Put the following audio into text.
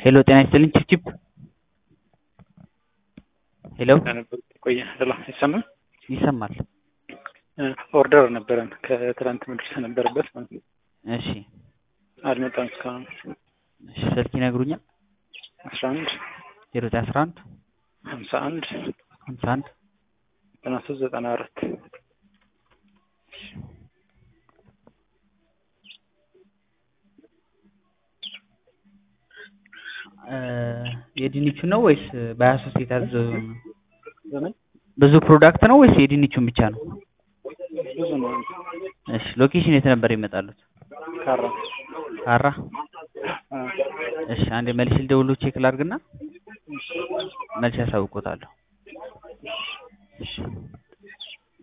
ሄሎ ጤና ይስጥልኝ ቺፕቺፕ ሄሎ ነበር ቆየ ሄሎ ይሰማል ይሰማል ኦርደር ነበረን ከትላንት መድረስ ነበረበት ማለት ነው እሺ አልመጣም እስካሁን እሺ ስልክ ይነግሩኛል አስራ አንድ ዜሮ ዘጠኝ አስራ አንድ ሀምሳ አንድ ሀምሳ አንድ ዘጠና ሶስት ዘጠና አራት የድንቹ ነው ወይስ በሀያ ሶስት የታዘዘው ነው? ዘመን ብዙ ፕሮዳክት ነው ወይስ የድንቹን ብቻ ነው? ብዙ ነው እሺ ሎኬሽን የት ነበር ይመጣሉት? ካራ ካራ አ፣ እሺ አንዴ መልሼ ልደውሎ ቼክ ላድርግና መልሼ ያሳውቆታለሁ። እሺ